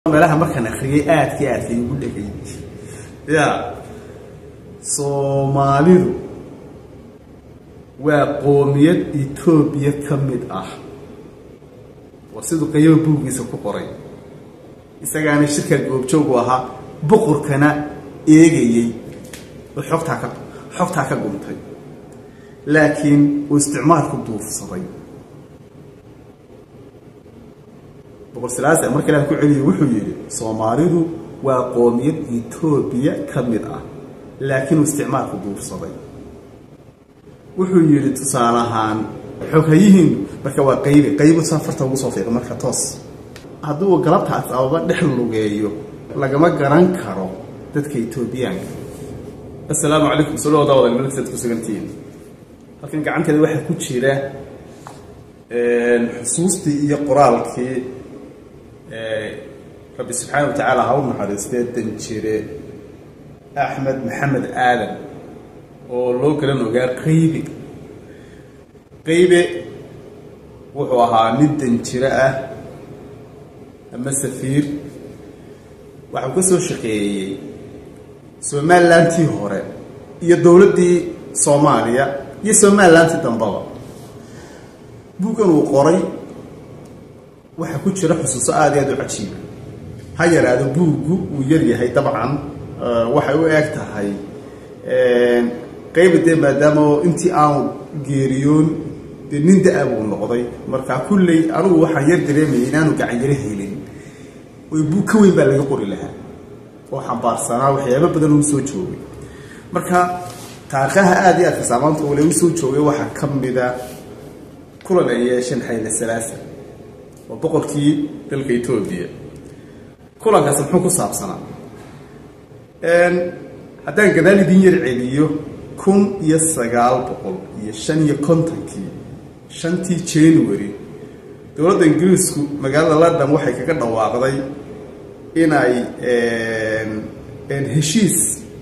meelaha markaan akriyay aadkii aadkay ugu dhegay ya soomaalidu waa qoomiyad etoobiya ka mid ah waa siduu qayaba buuggiisa ku qoray isagaana shirka goobjoogu ahaa boqorkana eegayey oo xogtaa ka xogtaa ka guntay laakiin uu isticmaalku duufsaday boqor silaase marka ilaah ku celiyay wuxuu yidhi soomaalidu waa qoomiyad etoobiya ka mid ah laakiin uu isticmaalku duufsaday wuxuu yidhi tusaale ahaan xoghayihiinu marka waa qaybi qaybu safarta ugu soo fiiqa marka toos hadduu galabtaas ababa dhex lugeeyo lagama garan karo dadka etoobiyaanka assalaamu calaykum soo dhawaada wada melksaad ku sugantihiin halkan gacanteeda waxaa ku jira xusuustii iyo qoraalkii rabbi subxaana wa tacaala ha u naxariistee danjire axmed maxamed aadan oo loo garan ogaa qaybe qaybe wuxuu ahaa nin danjiro ah ama safiir waxau ka soo shaqeeyey somalilantii hore iyo dowladdii soomaaliya iyo somalilantii dambaba buuggan uu qoray waxaa ku jira xusuuso aada iyo aada u cajiiba ha yaraado buuggu uu yar yahay dabcan waxay u eg tahay qayba dee maadaama intii aanu geeriyoon dee nin da-a buu noqday marka kulley anugu waxaan yar dareemayay inaanu gacanyaro helin oy buug ka weyn baa laga qori lahaa oo xambaarsanaa waxyaaba badan uu soo joogay marka taariikhaha aada iyo aadka saamaanta ule u soo joogay waxaa ka mida kulan ay yeesheen xayla salaasa waa boqorkii dalka etoobiya kulankaasi muxuu ku saabsanaa haddaan gadaal idin yar celiyo kun iyo sagaal boqol iyo shan iyo kontonkii shantii january dowladda ingiriisku magaalada london waxay kaga dhawaaqday inay heshiis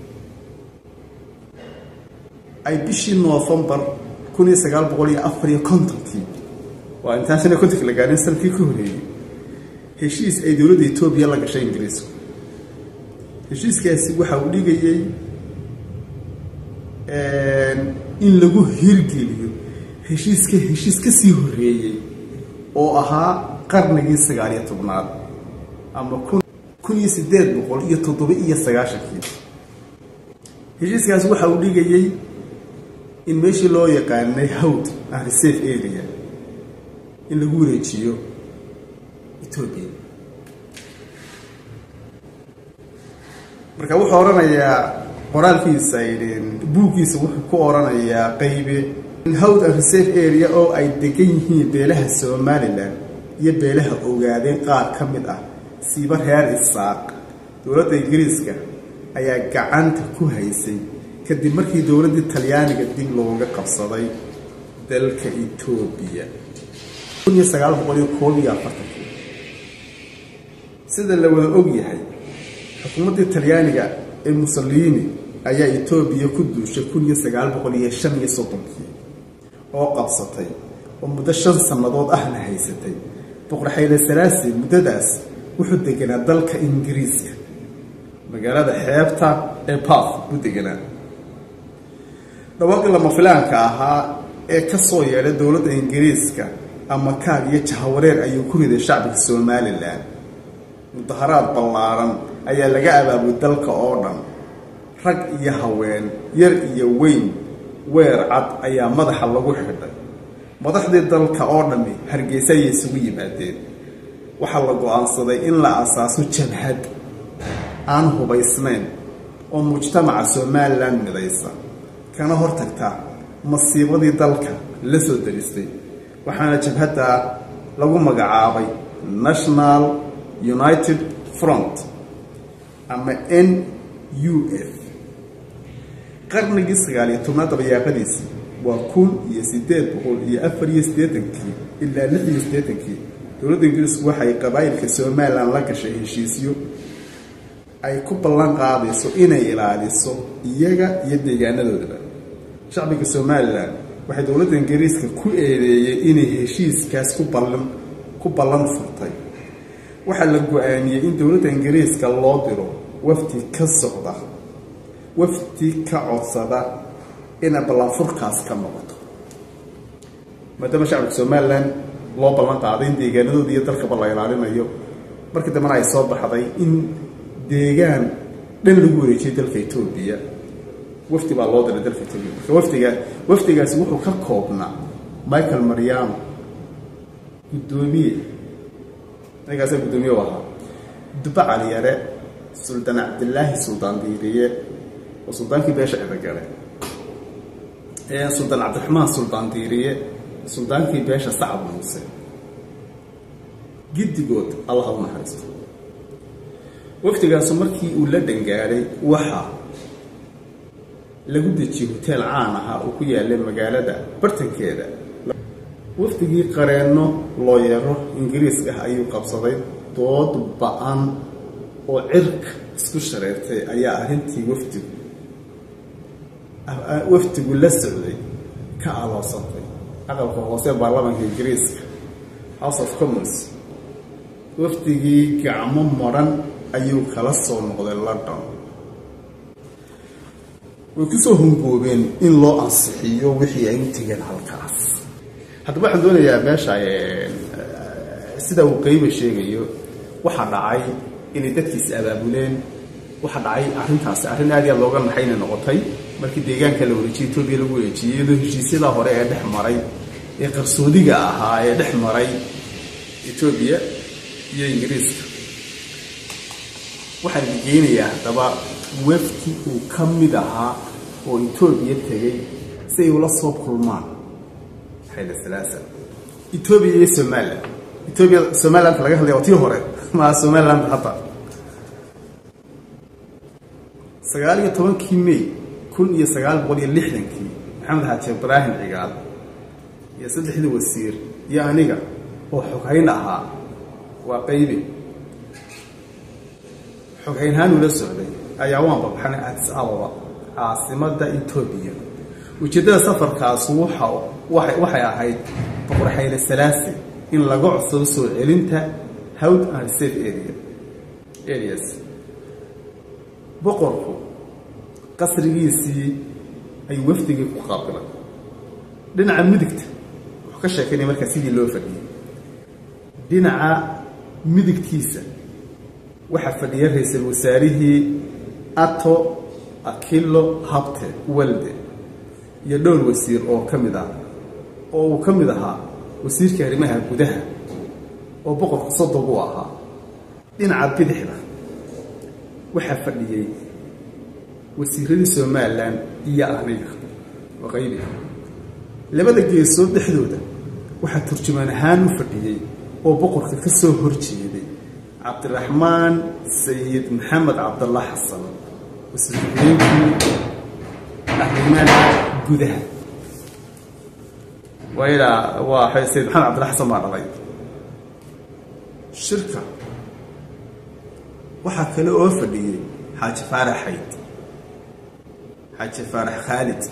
ay bishii novembar kun iyo sagaal boqol iyo afar iyo kontonkii waa intaan shan iyo kontonki la gaarin sanadkii ka horeeyey heshiis ay dowladda etoobiya la gashay ingiriisku heshiiskaasi waxa uu dhigayey in lagu hirgeliyo heshiiska heshiis ka sii horeeyey oo ahaa qarnigii sagaaliyo tobnaad ama kun kun iyo siddeed boqol iyo toddoba iyo sagaashankii heshiiskaasi waxa uu dhigayey in meeshii loo yaqaanay hawd ah reserve area in lagu wareejiyo etoobiya marka wuxuu odhanayaa qoraalkiisa buuggiisa wuxuu ku odhanayaa qaybe howd and reserve area oo ay degan yihiin beelaha somalilan iyo beelaha ogaadeen qaar ka mid ah siiba reer isaaq dowladda ingiriiska ayaa gacanta ku haysay kadib markii dowladdii talyaaniga dib looga qabsaday dalka etoobiya kun iyo sagaal boqol iyo koob iyo afartankii sida la wada og yahay xukuumaddii talyaaniga ee mussolini ayaa etoobiya ku duushay kun iyo sagaal boqol iyo shan iyo soddonkii oo qabsatay oo muddo shan sannadood ahna haysatay boqor xayle salaasi muddadaas wuxuu deganaa dalka ingiriiska magaalada xeebta ee bath buu deganaa dhawaaqii lama filaanka ahaa ee ka soo yeedhay dowladda ingiriiska ama kaag iyo jahawareer ayuu ku riday shacbiga somalilan mudaharaad ballaaran ayaa laga abaabulay dalka oo dhan rag iyo haween yar iyo weyn weer cad ayaa madaxa lagu xidhay madaxdii dalka oo dhammi hargeysa ayay isugu yimaadeen waxaa la go-aansaday in la asaaso jabhad aan hubaysnayn oo mujtamaca somalilan midaysa kana hortagta masiibadii dalka la soo daristay waxaana jabhadda lagu magacaabay national united front ama n u f qarnigii sagaaliyo tobnaad dabayaaqadiisii waa kun iyo siddeed boqol iyo afar iyo siddeetankii ilaa lix iyo siddeetankii dowladda ingiriisku waxay qabaayilka somalilan la gashay heshiisyo ay ku ballan qaadayso inay ilaaliso iyaga iyo deegaanadoodaba shacbiga somalilan waxay dowladda ingiriiska ku eedeeyey inay heshiiskaas ku ballan ku ballan furtay waxaa la go-aamiyey in dowladda ingiriiska loo diro wafdi ka socda wafdi ka codsada inay ballanfurkaas ka noqoto maadaama shacabka somalilan loo ballan qaaday in deegaanadooda iyo dalkaba la ilaalinayo markii dambena ay soo baxday in deegaan dhan lagu wareejiyay dalka etoobiya wafdi baa loo diray dalka etoobiya marka wafdiga wafdigaasi wuxuu ka koobnaa michael mariano guddoomiye ninkaasa guddoomiye u ahaa duba caliyare suldaan cabdilaahi suldaan diiriye oo suldaankii beesha cidagale suldaan cabdiraxmaan suldaan diiriye suldaankii beesha sacab muuse giddigood allaha u naxariisto wafdigaasu markii uu la dhangaaday waxaa lagu dejiyey hoteel caan ahaa oo ku yaallay magaalada bartankeeda wafdigii qareenno looyaro ingiriis ah ayuu qabsaday dood ba-an oo cirka isku shareertay ayaa arrintii wafdigu wafdigu la socday ka aloosatay aqalka hoose baarlamaanka ingiriiska house of commons wafdigii gacmo maran ayuu kala soo noqday london way kusoo hungoobeen in loo ansixiyo wixii ay u tegeen halkaas haddaba waxaan doonayaa meesha sida uu qeyba sheegayo waxaa dhacay inay dadkiis abaabuleen waxaa dhacay arrintaasi arrin aad iyo aad looga naxayna noqotay markii deegaanka la wareejiyey etoobiya lagu wareejiyey iyadoo heshiisyadaa hore ee dhex maray ee qarsoodiga ahaa ee dhex maray etoobiya iyo ingiriiska waxaan geynayaa haddaba wafdi uu ka mid ahaa oo etoobiya tegey si ay ula soo kulmaan xayla salaasa etoobiya iyo somalilan etoobiya somalilandka laga hadlaya waa tii hore maa somaliland hadda sagaal iyo tobankii may kun iyo sagaal boqol iyo lixdankii maxamed xaaji ibraahim cigaal iyo saddexdii wasiir iyo aniga oo xoghayn ahaa waa qaybi xoghaynhaan ula socday ayaa waan babaxnay adis ababa caasimada etoobiya ujeeddada safarkaas waxa waxay ahayd boqor xayle salaasi in laga codsado soo celinta howd and reserve area areas boqorku qasrigiisii ayuu wafdigii ku qaabilay dhinaca midigta wuxuu ka sheekeynaya markaa sidii loo fadhiyey dhinaca midigtiisa waxaa fadhiya ra-iisul wasaarihii ato akilo habte walde iyo dhowr wasiir oo ka mid ah oo uu ka mid ahaa wasiirka arrimaha gudaha oo boqorku sodog u ahaa dhinaca bidixda waxaa fadhiyey wasiiradii somalilan iyo aniga oo qaybi labada geesood dhexdooda waxaa turjumaan ahaan u fadhiyey oo boqorka ka soo horjeeday cabdiraxmaan sayid maxamed cabdallah xasan wasiirku-xigeenkii arrimaha gudaha waa waa sayid maxamed cabdillah xasan baa dhalay shirka waxaa kale oo fadhiyey xaaji faarax xayd xaaji faarax khaalid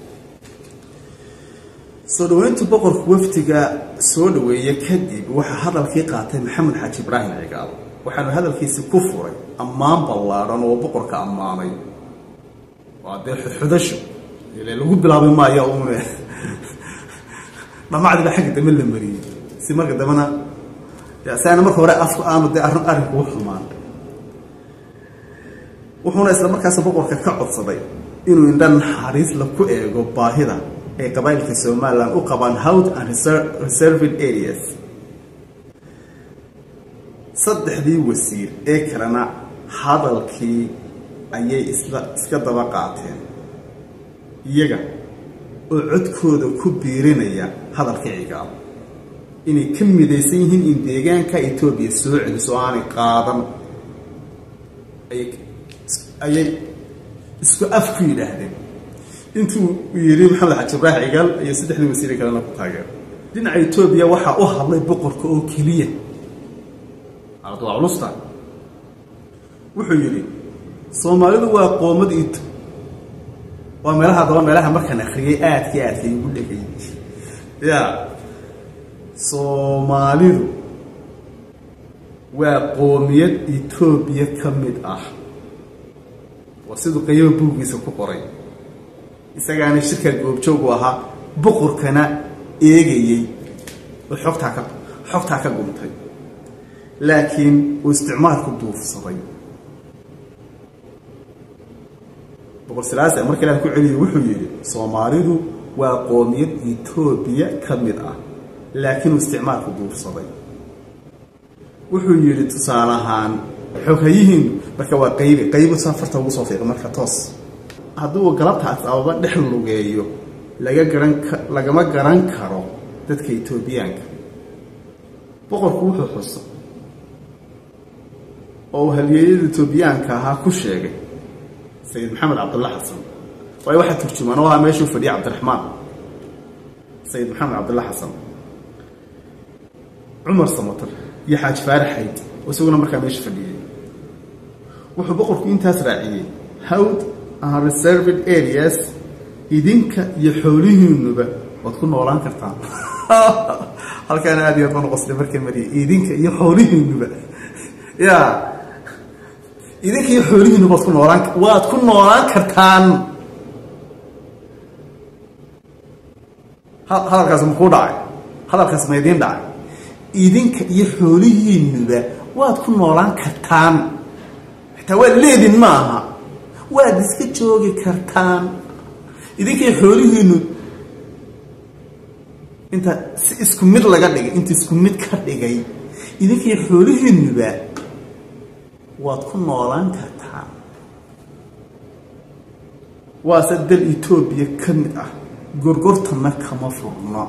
soo dhaweynta boqorka wafdiga soo dhaweeye kadib waxaa hadalkii qaatay maxamed xaaji ibraahim cigaal waxaanu hadalkiisi ku furay ammaan ballaadhan oo boqorka ammaanay waa dee xudxudasho ile lagu bilaabi maayo uune dhamacdiiba xagga dambe la mariyey si marka dambena si aana marka hore afku aanu dee arrin arrinku u xumaan wuxuuna isla markaas boqorka ka codsaday inuu indha naxariis la ku eego baahida ay qabaa'ilka somalilan u qabaan howd and reserved areas saddexdii wasiir ee kalena hadalkii ayay isla iska daba qaateen iyaga oo codkooda ku biirinaya hadalkii cigaal inay ka midaysan yihiin in deegaanka etoobiya soo celiso oo aanay qaadan ayay isku af ku yidhaahdeen intuu yidhi maxamed xaji ibraahim cigaal iyo saddexdii wasiire kalena ku taageer dhinaca etoobiya waxaa u hadlay boqorka oo keliya waa culusta wuxuu yidhi soomaalidu waa qoomad ito waa meelaha daba meelaha markaan akriyay aadkii aadkay ugu dhegay ya soomaalidu waa qoomiyad etoobiya ka mid ah waa siduu qaybo buuggiisa ku qoray isagaana shirkaa goobjoogu ahaa boqorkana eegayey oo xogtaa ka xogtaa ka guntay laakiin uu isticmaalku duufsaday boqor silaase marka ilaah ku celiyay wuxuu yidhi soomaalidu waa qoomiyad etoobiya ka mid ah laakiin uu isticmaalku duufsaday wuxuu yidhi tusaale ahaan xoghayihiin marka waa qaybi qaybu saa farta ugu soo fiiqa marka toos hadduu galabtaas ababa dhex lugeeyo laga garan ka lagama garan karo dadka etoobiyaanka boqorku wuxuu xusa oo uu halyeeyada etoobiyaanka ahaa ku sheegay sayid maxamed cabdulla xasan waayo waxaa turjumaan oo ahaa meeshuu fadhiyay cabdiraxmaan sayid maxamed cabdulla xasan cumar samatar iyo xaaj faarax xayd oo isaguna markaa meesha fadhiyey wuxuu boqorku intaas raaciyey howd and reserved areas idinka iyo xoolihiinuba waad ku noolaan kartaan halkaana aad iyo aad baan uqosday markay mariyay idinka iyo xoolihiinuba ya idinka iyo xoolihiinuba waad ku noolaan waad ku noolaan kartaan hadalkaas makuu dhacay hadalkaas ma idiin dhacay idinka iyo xoolihiinuba waad ku noolaan kartaan xitaa waad leedin ma aha waad iska joogi kartaan idinkay xoolihiinu inta si isku mid laga dhigay inta isku mid ka dhigay idinkay xoolihiinuba waad ku noolaan kartaan waase dal etoobiya ka mid ah gorgortana kama furno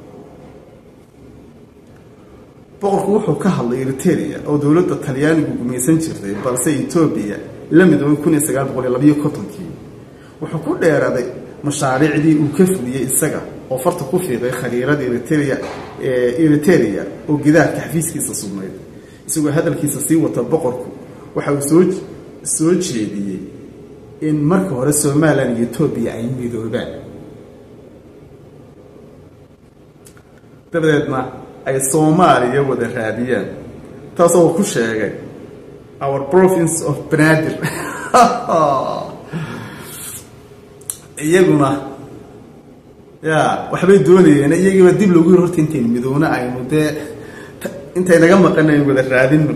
boqorku wuxuu ka hadlay eriteria oo dowladda talyaanigu gumaysan jirtay balse etoobiya la midoobay kun iyo sagaal boqol iyo labayo kontonkii wuxuu ku dheeraday mashaariicdii uu ka fuliyey isaga oo farta ku fiiqay khariirada eritrea eriteria oo gidaarka xafiiskiisa sugnayd isagoo hadalkiisa sii wata boqorku waxa uu soo soo jeediyey in marka hore somalilan iyo etoobiya ay midoobaan dabadeedna ay soomaaliya wada raadiyaan taasoo ku sheegay our province of benadir iyaguna ya waxbay doonayeen iyagiiba dib lagu yir horta intaynu midoona aynu dee intay naga maqan aynu wada raadino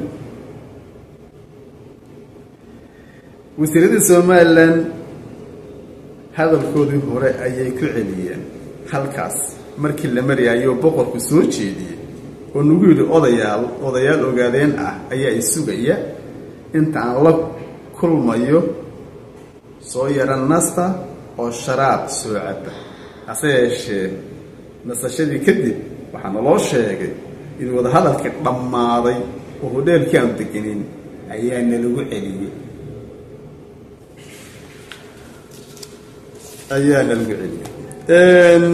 wasiiradii somalilan hadalkoodii hore ayay ku celiyeen halkaas markii la maryaayoo boqorku soo jeediyey oo nagu yidhi odayaal odayaal ogaadeen ah ayaa isugaya inta aan la kulmayo soo yara nasta oo sharaab soo caba hase yeeshee nasashadii kadib waxaa naloo sheegay in wadahadalkii dhammaaday oo hodheelkii aanu degenin ayaa nalagu celiyey ayaa nalagu celiyey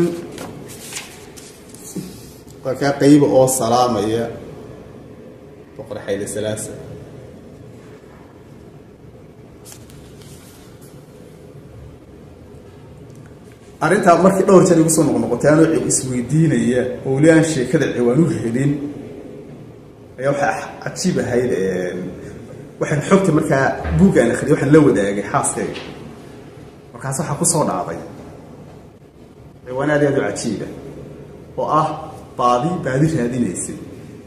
waa kaa qayba oo salaamaya boqor xayle salaasa arrintaa markii dhowr jeer igu soo noqnoqotay anoo isweydiinaya oo weli aan sheekada ciwaan u helin ayaa waxaa cajiib ahayd waxaan xogta markaa buuggaan akriyay waxaan la wadaagay xaaskayga markaas waxaa ku soo dhacday ciwaan aad aad u cajiiba oo ah baadi baadi raadinaysay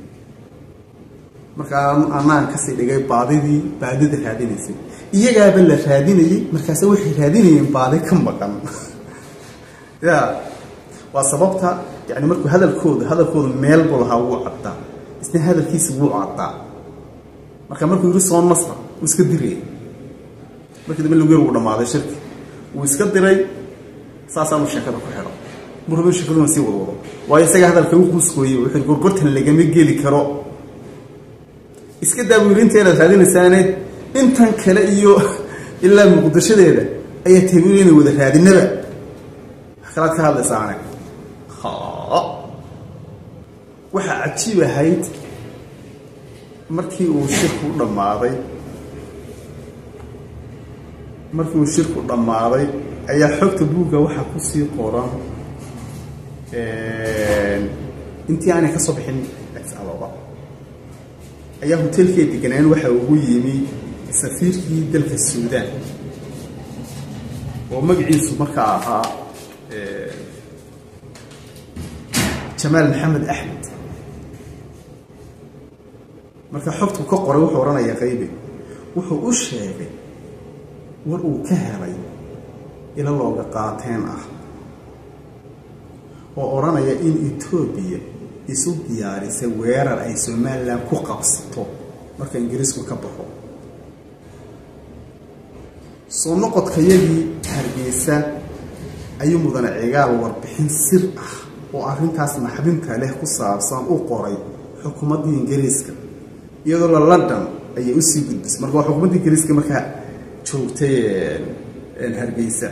markaa anaan kasii dhigay baadidii baadida raadinaysay iyagaaba la raadinayay markaase waxay raadinayeen baadi ka maqan ya waa sababta yani markuu hadalkooda hadalkooda meel buu lahaa wuu caddaa isna hadalkiisa wuu caddaa marka markuu yidhi soo nasra wuu iska dirayay markii dambe lagu yar wuu dhammaaday shirki wuu iska diray saasaanu sheekada ku xidho murabin sheekaduna sii wadwado waayo isaga hadalka u quuskooyey wuxuu gorgortan lagama geli karo iska daawiirinteedaad raadinaysaane intan kale iyo ilaa muqdishadeeda ayaa tabiil inay wada raadinaba kalaad ka hadlaysaane waxaa cajiib ahayd markii uu shirku dhammaaday markii uu shirku dhammaaday ayaa xogta buugga waxaa kusii qoran intii aanay ka soo bixin ababa ayaa hoteelkay deganaan waxa ugu yimi safiirkii dalka suudaan oo magaciisu markaa ahaa jamaal maxamed axmed marka xogtu ka qoray wuxuu odhanaya qaybe wuxuu u sheegay war uu ka helay ilo looga qaateen ah oo odhanaya in etoobiya isu diyaarisay weerar ay somalilan ku qabsato marka ingiriisku ka baxo soo noqodkayagii hargeysa ayuu mudane cigaal warbixin sir ah oo arrintaas naxdinta leh ku saabsan u qoray xukuumaddii ingiriiska iyadoo la london ayay usii gudbisay marka waa xukuumadda ingiriiska markaa joogtay hargeysa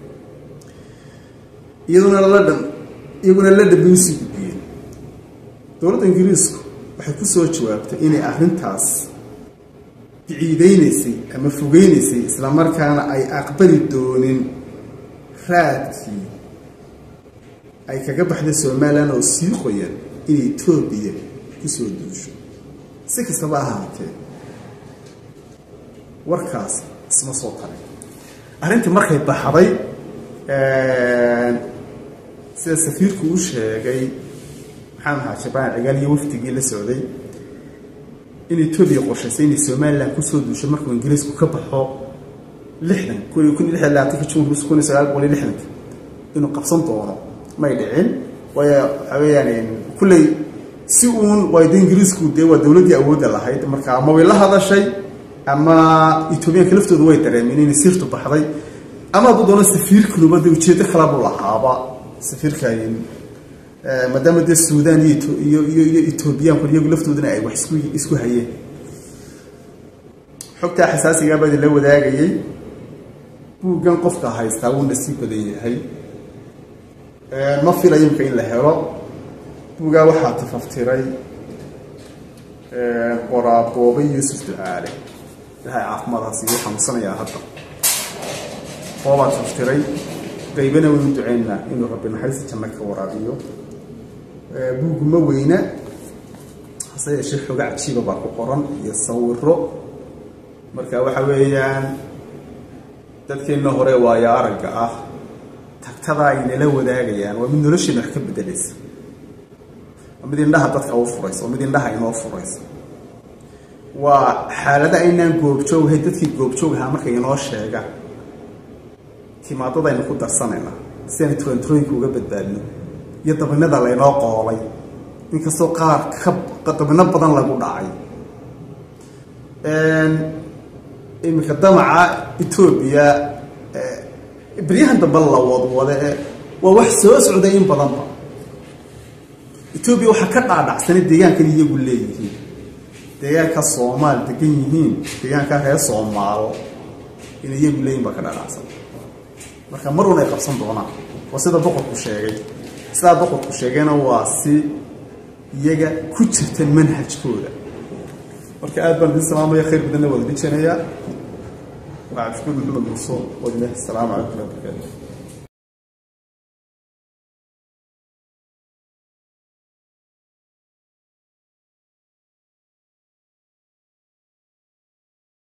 iyaduna london iyaguna london bay usii gudbiyeen dowladda ingiriisku waxay ku soo jawaabtay inay arrintaas biciideynaysay ama fogeynaysay islamarkaana ay aqbali doonin raadkii ay kaga baxday somalilan oo sii qoyan in etoobiya kusoo duusho si kastaba ahaatee warkaas isma soo taray arrintii markay baxday sida safiirku u sheegay maxamed ahaa jabaan cigaal iyo wafdigii la socday in etoobiya qorshaysay inay somalilan kusoo duusho markuu ingiriisku ka baxo lixdan kun kun lix labaatanka jun kun iyo sagaal boqol iyo lixdanka inuu qabsan doono may dhicin waayo waxaa weeyaan kulley si uun waayda ingiriisku dee waa dowladdii awoodda lahayd marka ama way la hadashay ama etoobiyaanka laftooda way dareemeen inay sirtu baxday ama hadduu doono safiirkunuba dee ujeeddo kalabu lahaaba safiirka maadaama dee suudaan iyo iyo iyo iyo etoobiyaanku iyagu laftoodana ay wax isku isku hayeen xogtaa xasaasigaa baa idinla wadaagayay buuggan qofka haystaa wuu nasiib badan yahay ma filayo imka in la helo buuggaa waxaa tafaftiray qoraaboobe yuusuf ducaale ilahay caafimaadaas igu xanuunsanayaa hadda boobaa tafaftiray qaybana waynu duceynaa inuu rabbi naxariista janno ka waraabiyo buugu ma weyna hase yeeshee xoga cajiiba baa ku qoran iyo sawiro marka waxa weeyaan dadkeenna hore waayo aragga ah tagtada ay nala wadaagayaan waa mid nolosheena wax ka bedelaysa waa mid indhaha dadka u furaysa waa mid indhaha inoo furaysa waa xaalada aynaan goobjooghay dadkii goobjoogahaa markay inoo sheegaan timaadadaynu ku darsanayna si aynu turanturooyinka uga badbaadno iyo dabinada laynoo qoolay inkastoo qaar ka dabino badan lagu dhacay iminka damaca etoobiya beryahan dambe la wadwade waa wax soo socday in badanba etoobiya waxaa ka dhaadhacsanay deegaankan iyagu leeyihiin deegaanka soomaal degan yihiin deegaanka reer soomaalo in iyagu leeyihin baa ka dhaadhacsan marka mar un ay qabsan doonaan waa sida boqorku sheegay sidaa boqorku sheegayna waa si iyaga ku jirta manhajkooda marka aad baan idin salaamaya khayr badanna waa idin jeenayaa waa cabdishukuur maxamed muuse wadilaahi asalaamu calaykum waraxmatullahi wabarakatu